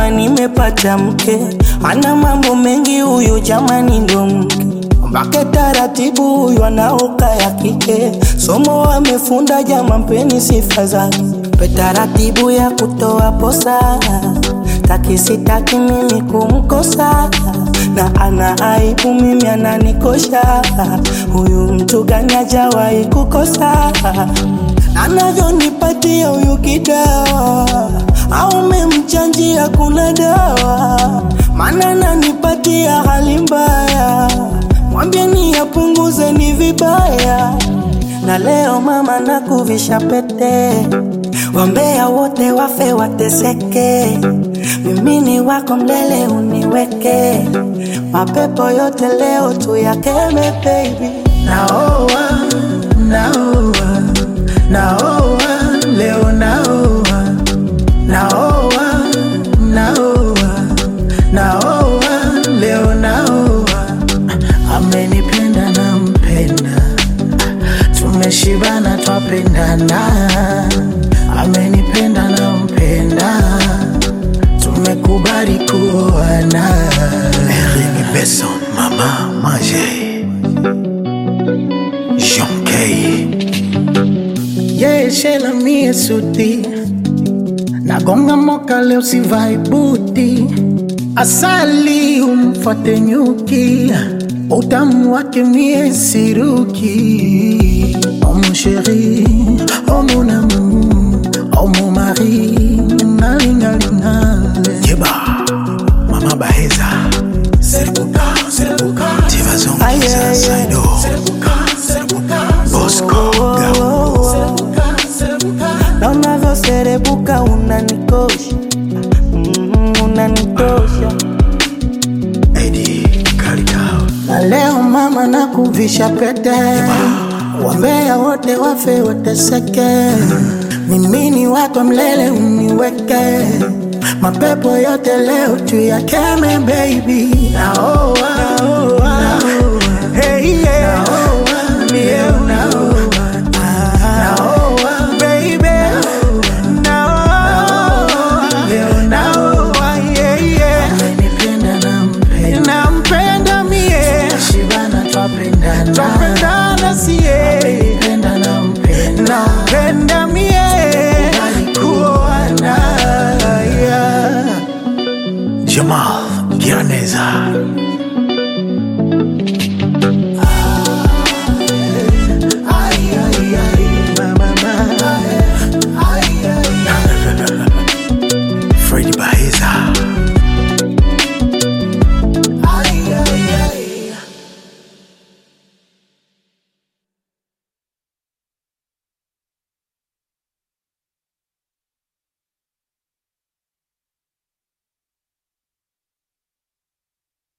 kama nimepata mke, ana mambo mengi huyu jamani, ndo mke mpake taratibu, huyu anaoka ya kike, somo amefunda jama, mpeni sifa zake, pe taratibu ya kutoa posa, taki sitaki mimi kumkosa, na ana aibu mimi ananikosha, huyu mtu gani hajawahi kukosa anavyonipatia huyu kidawa, au memchanjia kuna dawa, maana nanipatia hali mbaya, mwambieni apunguze ni vibaya. Na leo mama nakuvisha pete, wambea wote wafe wateseke, mimi ni wako mlele uniweke, mapepo yote leo tuyakeme baby. Naoa, naoa, naoa, leo naoa, naoa, naoa, naoa, leo naoa. Amenipenda na mpenda, tumeshibana twapendana. Amenipenda na mpenda, tumekubali kuoana. Rémi Besson, Mama Manger. Jean Kay. Yeshela mie suti nagonga moka leo sivai buti asali umfate nyuki utamu wake mie siruki oh mon chéri oh mon amour oh mon mari nalingalingale Yeba. Mama Baheza. Serbuka, Serbuka. Tivazon, Aye, Kiza, aye. Saido. Bosco, Gao. na unavyoserebuka unanikosha, mm, unanitosha Eddie Kalikao. na leo mama nakuvisha pete, wambea wote wafe wateseke, mimi ni wako mlele uniweke, mapepo yote leo tuyakeme baby. Naoa, naoa, hey, yeah. naoa, leo naoa, naoa, baby. Naoa, leo naoa, yeah, yeah. Amenipenda nampenda nampenda mie shibana twapendana twapendana sie amenipenda nampenda nampenda mie kuoana yeah. Jamal Giraneza.